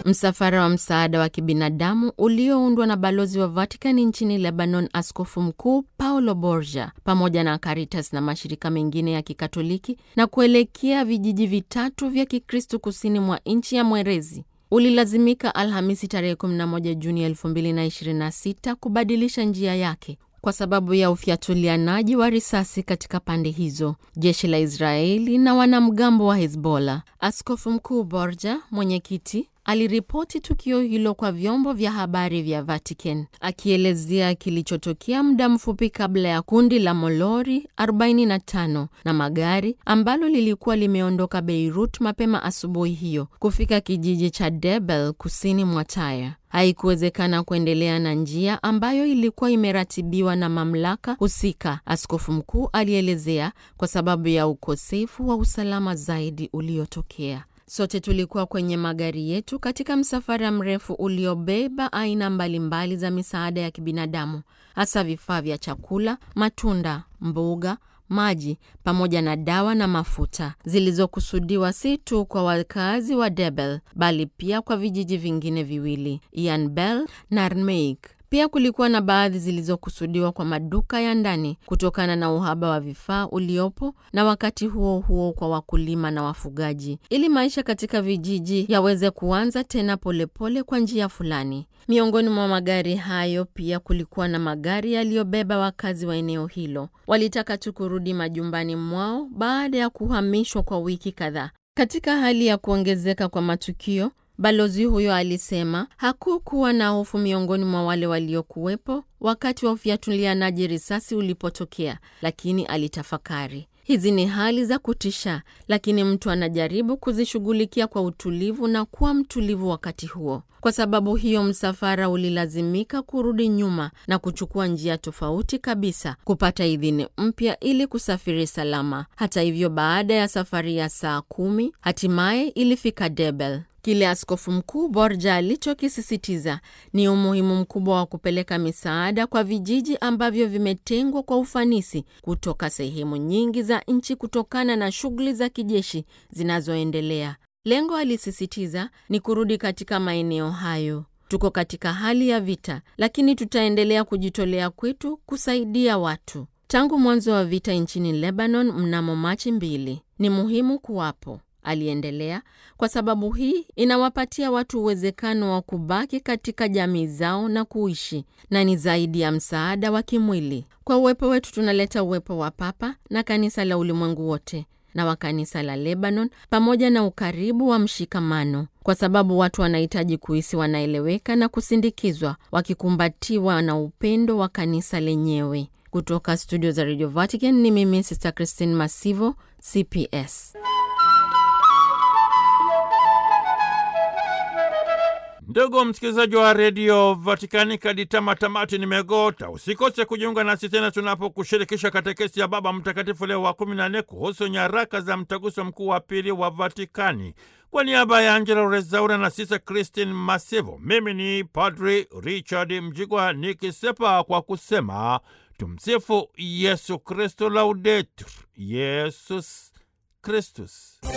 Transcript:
Msafara wa msaada wa kibinadamu ulioundwa na balozi wa Vatikani nchini Lebanon, askofu mkuu Paulo Borgia, pamoja na Caritas na mashirika mengine ya Kikatoliki na kuelekea vijiji vitatu vya Kikristo kusini mwa nchi ya Mwerezi ulilazimika Alhamisi tarehe 11 Juni 2026 kubadilisha njia yake kwa sababu ya ufyatulianaji wa risasi katika pande hizo, jeshi la Israeli na wanamgambo wa Hezbollah. Askofu mkuu Borja, mwenyekiti, aliripoti tukio hilo kwa vyombo vya habari vya Vatican, akielezea kilichotokea muda mfupi kabla ya kundi la molori 45 na magari ambalo lilikuwa limeondoka Beirut mapema asubuhi hiyo kufika kijiji cha Debel kusini mwa Tyre. Haikuwezekana kuendelea na njia ambayo ilikuwa imeratibiwa na mamlaka husika, askofu mkuu alielezea, kwa sababu ya ukosefu wa usalama zaidi uliotokea. Sote tulikuwa kwenye magari yetu katika msafara mrefu uliobeba aina mbalimbali za misaada ya kibinadamu, hasa vifaa vya chakula, matunda, mboga maji pamoja na dawa na mafuta zilizokusudiwa si tu kwa wakazi wa Debel bali pia kwa vijiji vingine viwili Ian Bell na Armeik. Pia kulikuwa na baadhi zilizokusudiwa kwa maduka ya ndani kutokana na uhaba wa vifaa uliopo, na wakati huo huo kwa wakulima na wafugaji, ili maisha katika vijiji yaweze kuanza tena polepole pole kwa njia fulani. Miongoni mwa magari hayo pia kulikuwa na magari yaliyobeba wakazi wa eneo hilo. Walitaka tu kurudi majumbani mwao baada ya kuhamishwa kwa wiki kadhaa. Katika hali ya kuongezeka kwa matukio Balozi huyo alisema hakukuwa na hofu miongoni mwa wale waliokuwepo wakati wa ufyatulianaji risasi ulipotokea, lakini alitafakari, hizi ni hali za kutisha, lakini mtu anajaribu kuzishughulikia kwa utulivu na kuwa mtulivu wakati huo. Kwa sababu hiyo, msafara ulilazimika kurudi nyuma na kuchukua njia tofauti kabisa kupata idhini mpya ili kusafiri salama. Hata hivyo, baada ya safari ya saa kumi, hatimaye ilifika Debel. Kile askofu mkuu Borja alichokisisitiza ni umuhimu mkubwa wa kupeleka misaada kwa vijiji ambavyo vimetengwa kwa ufanisi kutoka sehemu nyingi za nchi kutokana na shughuli za kijeshi zinazoendelea. Lengo, alisisitiza, ni kurudi katika maeneo hayo. Tuko katika hali ya vita, lakini tutaendelea kujitolea kwetu kusaidia watu. Tangu mwanzo wa vita nchini Lebanon mnamo Machi mbili, ni muhimu kuwapo aliendelea kwa sababu hii inawapatia watu uwezekano wa kubaki katika jamii zao na kuishi, na ni zaidi ya msaada wa kimwili. Kwa uwepo wetu tunaleta uwepo wa Papa na kanisa la ulimwengu wote na wa kanisa la Lebanon, pamoja na ukaribu wa mshikamano, kwa sababu watu wanahitaji kuhisi wanaeleweka na kusindikizwa, wakikumbatiwa na upendo wa kanisa lenyewe. Kutoka studio za Radio Vatican ni mimi Sister Christine Masivo, CPS. Ndugu msikilizaji wa redio Vatikani, kadi tamatamati nimegota. Usikose kujiunga nasi tena tunapokushirikisha katekesi ya Baba Mtakatifu Leo wa kumi na nne kuhusu nyaraka za mtaguso mkuu wa pili wa Vatikani. Kwa niaba ya Angela Rezaura na Sisa Christine Masivo, mimi ni Padri Richard Mjigwa nikisepa kwa kusema tumsifu Yesu Kristo, laudetur Yesus Kristus.